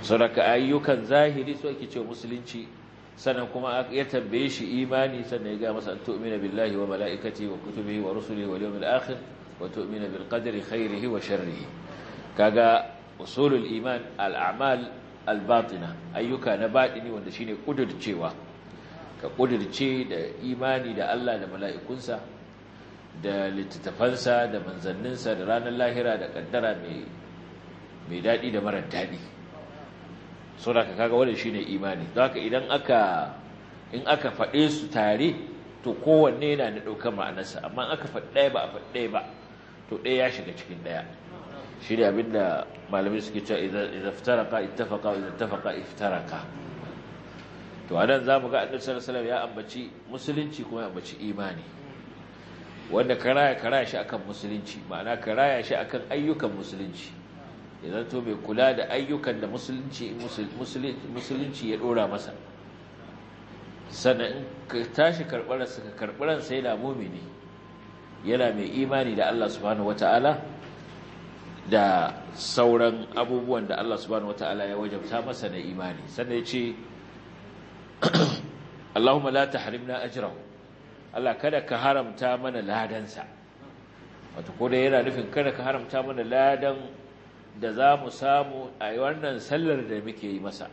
saboda ayyukan zahiri su ake cewa musulunci sannan kuma ya tambaye shi imani sannan ya ga masa tu'mina billahi wa malaikati wa kutubihi wa rusulihi wal yawmil akhir wa tu'mina bil qadri khairihi wa sharrihi kaga usulul iman al a'mal al batina ayyuka na batini wanda shine kudurcewa ka kudurce da imani da Allah da mala'ikunsa da littattafansa da manzanninsa da ranar lahira da kaddara mai mai dadi da marar dadi saboda kaga wannan shine imani don haka idan aka in aka faɗe su tare to kowanne yana da ɗaukar ma'anarsa amma aka faɗi ɗaya ba a faɗi ɗaya ba to ɗaya ya shiga cikin ɗaya shi ne abinda malamai suke cewa idan iftaraka ittafaqa wa idan ittafaqa iftaraka to anan zamu ga annabi sallallahu alaihi wasallam ya ambaci musulunci kuma ya ambaci imani wanda karaya karaya shi akan musulunci ma'ana karaya shi akan ayyukan musulunci idan to bai kula da ayyukan da musulunci musulunci ya dora masa sannan in ka tashi karɓar ka karɓar sai da mumini yana mai imani da Allah subhanahu wata'ala da sauran abubuwan da Allah subhanahu wata'ala ya wajabta masa na imani sannan ya ce Allahumma la tahrimna ajrahu Allah kada ka haramta mana ladansa wato ko da yana nufin kada ka haramta mana ladan da za mu samu a wannan sallar da muke yi masa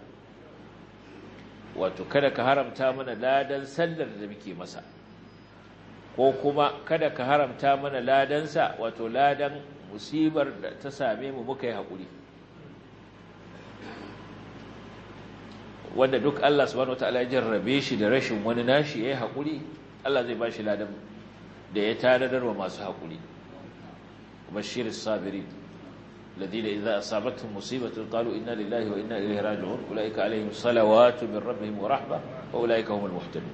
wato kada ka haramta mana ladan sallar da muke masa ko kuma kada ka haramta mana ladansa wato ladan musibar da ta same mu muka yi haƙuri wanda duk Allah subhanahu wataala ya jarrabe shi da rashin wani nashi yayi haƙuri Allah zai bashi ladan da ya tanadar wa masu haƙuri bashiris sabirin الذين إذا أصابتهم مصيبة قالوا إنا لله وإنا إليه راجعون أولئك عليهم صلوات من ربهم ورحمة وأولئك هم المهتدون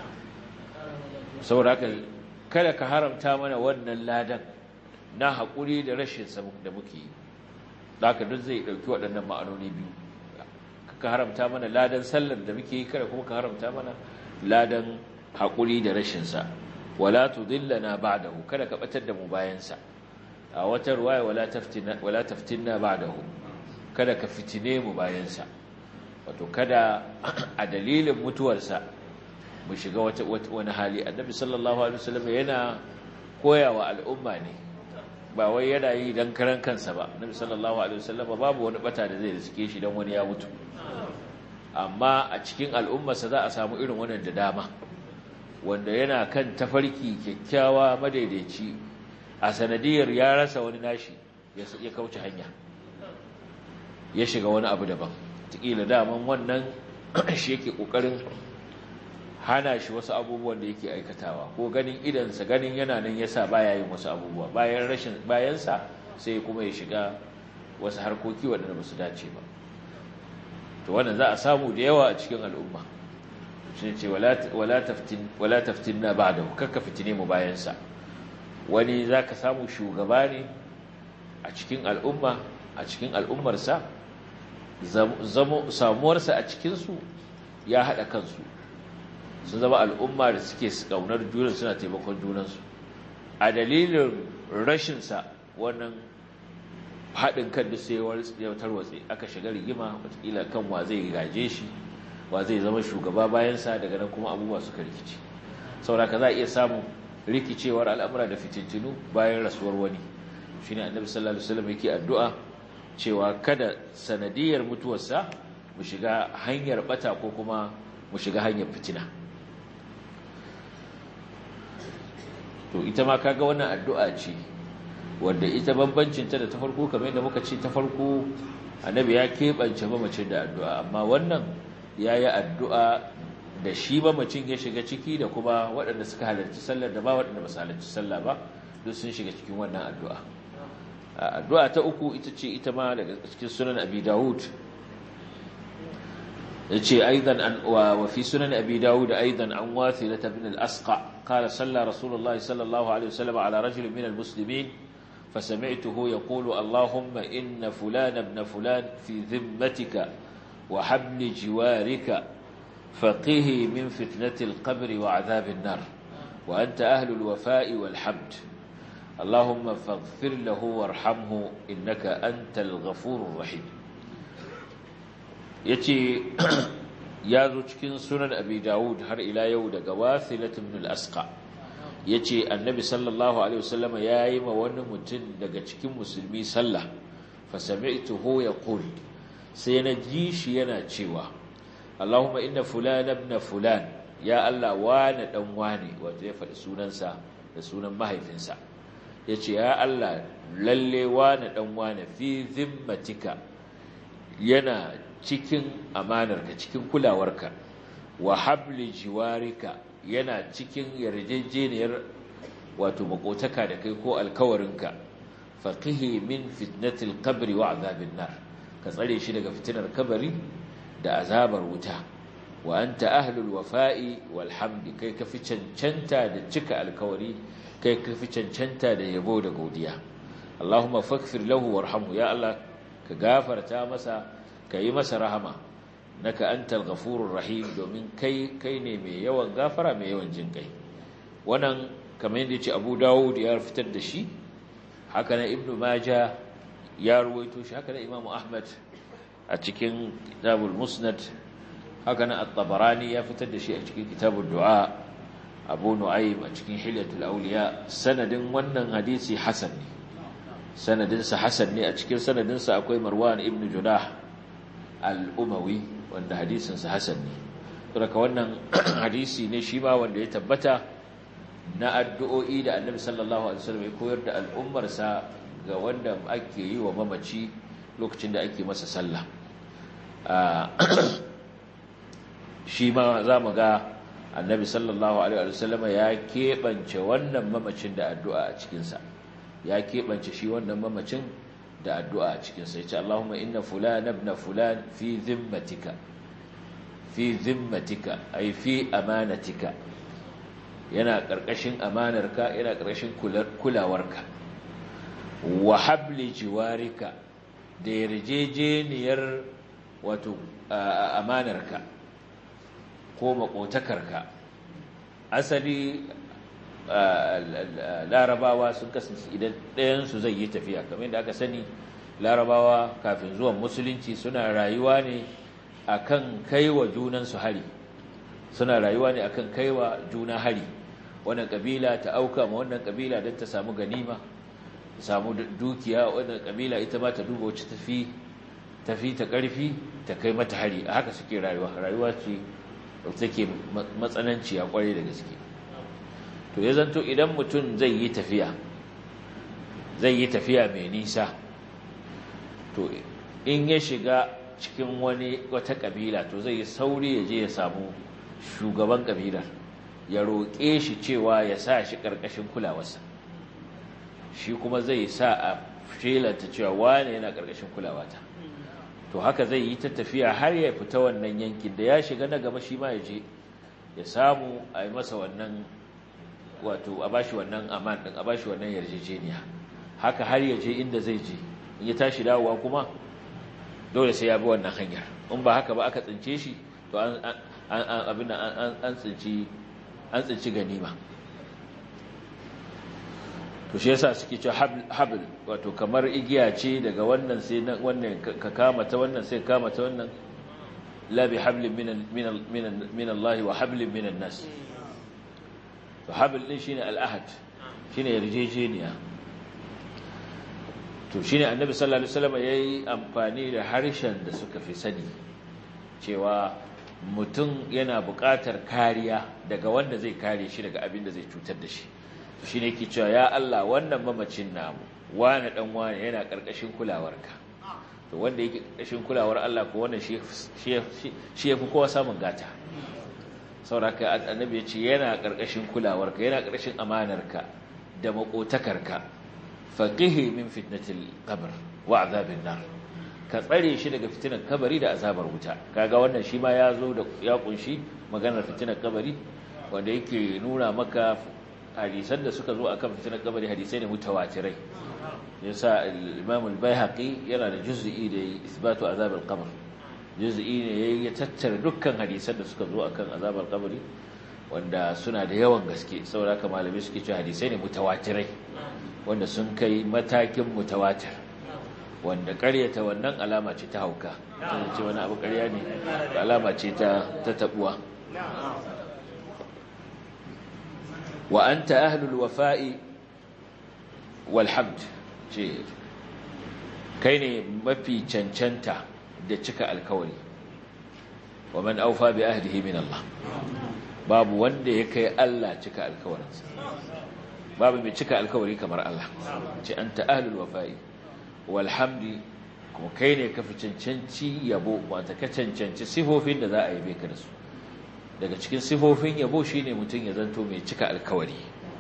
saboda haka kada ka haramta mana wannan ladan na haƙuri da rashin sa da muke yi haka duk zai ɗauki waɗannan ma'anoni biyu ka haramta mana ladan sallar da muke yi kada kuma ka haramta mana ladan haƙuri da rashin sa wala tudillana ba'dahu kada ka batar da mu bayan sa a wata ruwaya wala taftina wala taftinna ba'dahu kada ka fitine mu bayan sa wato kada a dalilin mutuwarsa mu shiga wata wani hali annabi sallallahu alaihi wasallam yana koyawa al'umma ne ba wai yana yi dan karan kansa ba annabi sallallahu alaihi wasallam babu wani bata da zai riske shi dan wani ya mutu amma a cikin al'ummarsa za a samu irin wannan da dama wanda yana kan tafarki kyakkyawa madaidaici a sanadiyar ya rasa wani nashi ya kauce hanya ya shiga wani abu daban tikila daman wannan shi yake kokarin hana shi wasu abubuwan da yake aikatawa ko ganin idansa ganin yana nan yasa baya yin wasu abubuwa bayan rashin bayansa sai kuma ya shiga wasu harkoki waɗanda ba su dace ba to wannan za a samu da yawa a cikin al'umma shi ce wala taftin wala taftinna ba'dahu kakka fitine mu bayansa wani zaka samu shugaba ne a cikin al'umma a cikin al'ummarsa samuwarsa a cikinsu ya haɗa kansu sun zama al'umma da suke ƙaunar junan suna taimakon junansu a dalilin rashinsa wannan haɗin kan da sai ya tarwatse aka shiga rigima watakila kan wa zai gaje shi wa zai zama shugaba bayansa daga nan kuma abubuwa suka rikici sauraka za a iya samun rikicewar al'amura da fitintinu bayan rasuwar wani shi ne annabi sallallahu alaihi wasallam yake addu'a cewa kada sanadiyar mutuwarsa mu shiga hanyar bata ko kuma mu shiga hanyar fitina to ita ma kaga wannan addu'a ce wanda ita bambancin ta da ta farko kamar yadda muka ce ta farko annabi ya keɓance mamacin da addu'a amma wannan ya yi addu'a da shi mamacin ya shiga ciki da kuma waɗanda suka halarci sallar da ba waɗanda ba su halarci sallah ba duk sun shiga cikin wannan addu'a addu'a ta uku ita ce ita ma daga cikin sunan abi dawud yace aidan an wa fi sunan abi dawud aidan an wathila ibn al-asqa qala salla rasulullahi sallallahu alaihi wasallam ala rajul min al-muslimin فسمعته يقول اللهم إن فلان ابن فلان في ذمتك وحبل جوارك فقه من فتنة القبر وعذاب النار وأنت أهل الوفاء والحمد اللهم فاغفر له وارحمه إنك أنت الغفور الرحيم yace ya zo cikin sunan abi dawud har ila yau daga wasilat ibn al-asqa yace annabi sallallahu alaihi wasallam yayi ma wani mutum daga cikin musulmi sallah fa sami'tuhu yaqul sai na ji shi yana cewa Allahumma inna fulan ibn fulan ya Allah wani dan wani wato ya faɗi sunansa da sunan mahaifinsa yace ya Allah lalle wani dan wani fi zimmatika yana cikin amanarka cikin kulawarka wa habli jiwarika yana cikin yarjejeniyar wato makotaka da kai ko alkawarinka faqihi min fitnatil qabri wa azabin nar ka tsare shi daga fitinar kabari da azabar wuta wa anta ahlul wafa'i wal hamdi kai ka fi cancanta da cika alkawari kai ka fi cancanta da yabo da godiya Allahumma faghfir lahu warhamhu ya Allah ka gafarta masa ka yi masa rahama naka antal ghafurur rahim domin kai kai ne mai yawan gafara mai yawan jin kai wannan kamar yadda yace Abu Dawud ya fitar da shi haka na Ibn Majah ya ruwaito shi haka na Imam Ahmad a cikin Kitabul Musnad haka na At-Tabarani ya fitar da shi a cikin Kitabud Du'a Abu Nu'aym a cikin Hilyatul Awliya sanadin wannan hadisi hasan ne sanadinsa hasan ne a cikin sanadinsa akwai Marwan ibn Judah al'umawi wanda hadisinsa hasan ne daga wannan hadisi ne shi ma wanda ya tabbata na addu'o'i da annabi sallallahu alaihi wasallam ya koyar da al'ummarsa ga wanda ake yi wa mamaci lokacin da ake masa sallah shi ma za mu ga annabi sallallahu alaihi wasallam ya keɓance wannan mamacin da addu'a a cikinsa ya keɓance shi wannan mamacin da addu'a a cikinsa ya ce Allahumma inna fulan ibn fulan fi zimmatika fi zimmatika ay fi amanatika yana ƙarƙashin amanarka yana ƙarƙashin kulawarka wa habli jiwarika da yarjejeniyar wato amanarka ko makotakarka asali larabawa sun kasance idan ɗayansu zai yi tafiya kamar da aka sani larabawa kafin zuwan musulunci suna rayuwa ne akan kaiwa junansu hari suna rayuwa ne akan kaiwa juna hari wannan kabila ta auka ma wannan kabila don ta samu ganima samu dukiya wannan kabila ita ma ta duba wacce tafi tafi ta karfi ta kai mata hari a haka suke rayuwa rayuwa ce take matsananciya kwarai da gaske to ya zanto idan mutum zai yi tafiya zai yi tafiya mai nisa to in ya shiga cikin wani wata kabila to zai yi sauri ya je ya samu shugaban kabilar ya roƙe shi cewa ya sa shi ƙarƙashin kulawarsa shi kuma zai sa a shelanta cewa wane yana ƙarƙashin kulawata to haka zai yi ta tafiya har ya fita wannan yankin da ya shiga na gaba shi ma ya je ya samu a yi masa wannan wato a bashi wannan aman din a bashi wannan yarjejeniya haka har ya je inda zai je in ya tashi dawowa kuma dole sai ya bi wannan hanyar in ba haka ba aka tsince shi to an abin an tsinci an tsinci ganima to shi yasa suke cewa habl wato kamar igiya ce daga wannan sai wannan ka kama ta wannan sai kama ta wannan la bi hablin min min min Allah wa hablin min nas to habl din shine al-ahad shine yarjejeniya to shine annabi sallallahu alaihi wasallam yayi amfani da harshen da suka fi sani cewa mutum yana buƙatar kariya daga wanda zai kare shi daga abin da zai cutar da shi to shine yake cewa ya Allah wannan mamacin namu wani dan wani yana karkashin kulawarka to wanda yake karkashin kulawar Allah ko wannan shi shi yafi kowa samun gata sauraka annabi ya ce yana karkashin kulawarka yana karkashin amanarka da makotakarka faqihi min fitnatil qabr wa azabin nar ka tsare shi daga fitinar kabari da azabar wuta kaga wannan shi ma ya zo da ya kunshi maganar fitinar kabari wanda yake nuna maka hadisan da suka zo akan fitinar kabari hadisai ne mutawatirai yasa al-Imam al-Baihaqi yana da juz'i da isbatu azab al-qabr juz'i ne yayi ya tattara dukkan hadisan da suka zo akan azab al-qabri wanda suna da yawan gaske saboda haka malamai suke cewa hadisai ne mutawatirai wanda sun kai matakin mutawatir wanda ƙaryata wannan alama ce ta hauka ta ce wani abu ƙarya ne alama ce ta taɓuwa wa an ta ahlul wafa'i walhamd ce kai ne mafi cancanta da cika alkawari wa man aufa bi ahdihi min Allah babu wanda ya kai Allah cika alkawarinsa babu mai cika alkawari kamar Allah ce anta ahlul wafa'i walhamdi kuma kai ne ka fi cancanci yabo wata ka cancanci sifofin da za a yabe ka da su daga cikin sifofin yabo shine mutum ya zanto mai cika alkawari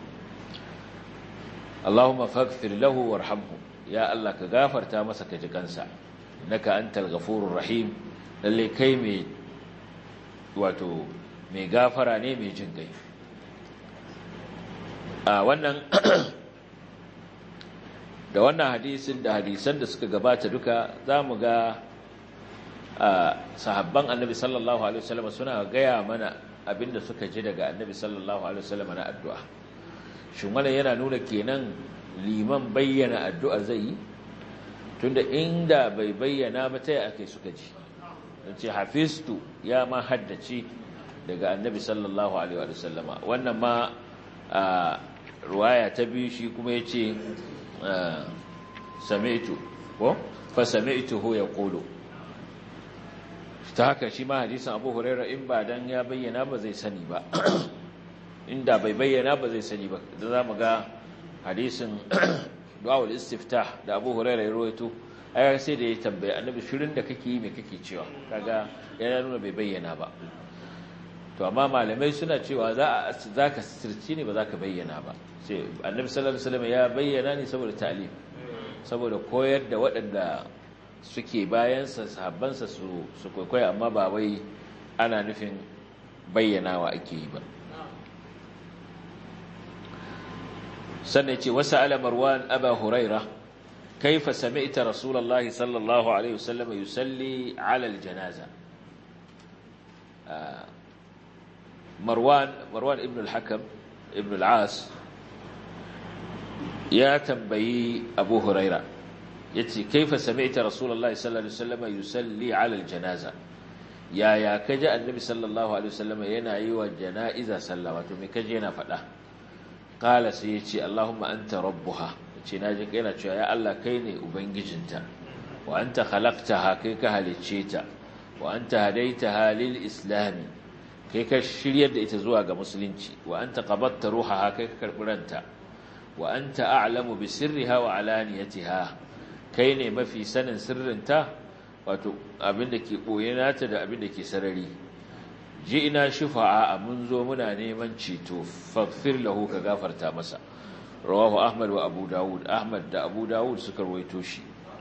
Allahumma faghfir lahu warhamhu ya Allah ka gafarta masa ka ji kansa innaka antal ghafurur rahim lalle kai mai wato mai gafara ne mai jin gai a wannan da wannan hadisin da hadisan da suka gabata duka za mu ga sahabban annabi sallallahu alaihi wasallam suna gaya mana abinda suka ji daga annabi sallallahu alaihi wasallam na addu'a shin wannan yana nuna kenan liman bayyana addu'ar zai yi tunda inda bai bayyana ba ta ake suka ji don ce hafistu ya ma haddace daga annabi sallallahu alaihi wasallama wannan ma ruwaya ta biyu shi kuma ya ce sami'tu ko fa sami'tuhu yaqulu ta haka shi ma hadisin Abu Hurairah in ba dan ya bayyana ba zai sani ba inda bai bayyana ba zai sani ba da zamu ga hadisin du'aul istiftah da Abu Hurairah ya rawaito ai sai da ya tambaye annabi shirin da kake yi me kake cewa kaga yana nuna bai bayyana ba to amma malamai suna cewa za za ka sirci ne ba za ka bayyana ba sai annabi sallallahu alaihi wasallam ya bayyana ne saboda ta'lim saboda koyar da waɗanda suke bayansa sahabbansa su su kwaikwaya amma ba wai ana nufin bayyanawa ake yi ba sannan ce wasu ala marwan aba huraira kaifa sami'ta rasulullahi sallallahu alaihi wasallam yusalli ala aljanaza marwan marwan ibn al-hakam ibn al-as ya tambayi abu huraira yace kaifa sami'ta rasulullahi sallallahu alaihi wasallam yusalli ala aljanaza yaya kaje annabi sallallahu alaihi wasallam yana yi wa janaiza sallah wato me kaje yana faɗa qala sai yace allahumma anta rabbuha yace naji kai yana cewa ya Allah kai ne ubangijinta wa anta khalaqtaha kai ka halicce ta wa anta hadaitaha lil islam kai ka shiryar da ita zuwa ga musulunci wa anta qabatta ruhaha kai ka karbi ranta wa anta a'lamu bi sirriha wa alaniyatiha kai ne mafi sanin sirrinta wato abinda ke boye nata da abinda ke sarari ji ina shufa'a mun zo muna neman ceto faghfir lahu ka gafarta masa rawahu ahmad wa abu dawud ahmad da abu dawud suka rawaito shi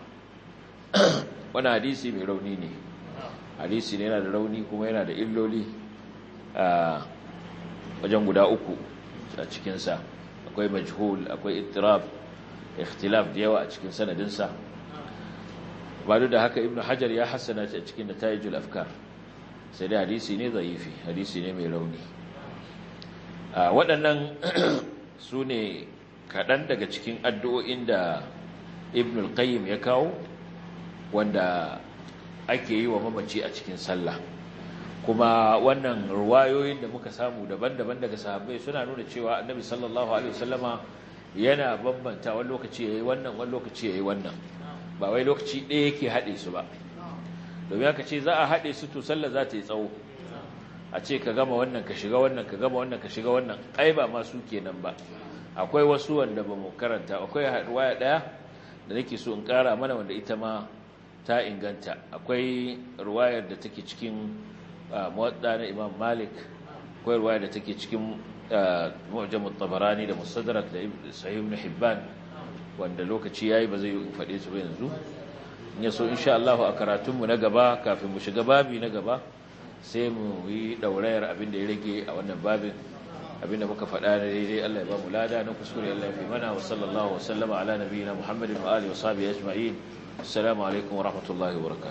wani hadisi mai rauni ne hadisi ne yana da rauni kuma yana da illoli a wajen guda uku a cikinsa akwai majhul akwai ittirab ikhtilaf da yawa a cikin sanadinsa ba da haka ibnu hajar ya hassana shi a cikin natayijul afkar sai dai hadisi ne zaifi hadisi ne mai rauni a waɗannan su ne kaɗan daga cikin addu'o'in da ibn al-qayyim ya kawo wanda ake yi wa mamaci a cikin sallah kuma wannan ruwayoyin da muka samu daban-daban daga sahabbai suna nuna cewa annabi sallallahu alaihi wasallama yana bambanta wani lokaci yayi wannan wani lokaci yayi wannan ba wai lokaci ɗaya yake haɗe su ba domin aka ce za a haɗe su to sallah za ta yi tsawo a ce ka gama wannan ka shiga wannan ka gama wannan ka shiga wannan ai ba ma su kenan ba akwai wasu wanda ba mu karanta akwai ruwaya ɗaya da nake so in ƙara mana wanda ita ma ta inganta akwai ruwayar da take cikin muwadda na imam malik akwai ruwayar da take cikin mu'jamut tabarani da mustadrak da sahih ibn hibban wanda lokaci yayi ba zai yi faɗe su ba yanzu in yaso insha Allah a karatun mu na gaba kafin mu shiga babi na gaba sai mu yi daurayar abin da ya rage a wannan babin abin da muka faɗa na daidai Allah ya ba mu lada na kuskure Allah ya fi mana wa sallallahu wa sallama ala nabiyina Muhammadin wa alihi wa sahbihi ajma'in assalamu alaikum wa rahmatullahi wa barakatuh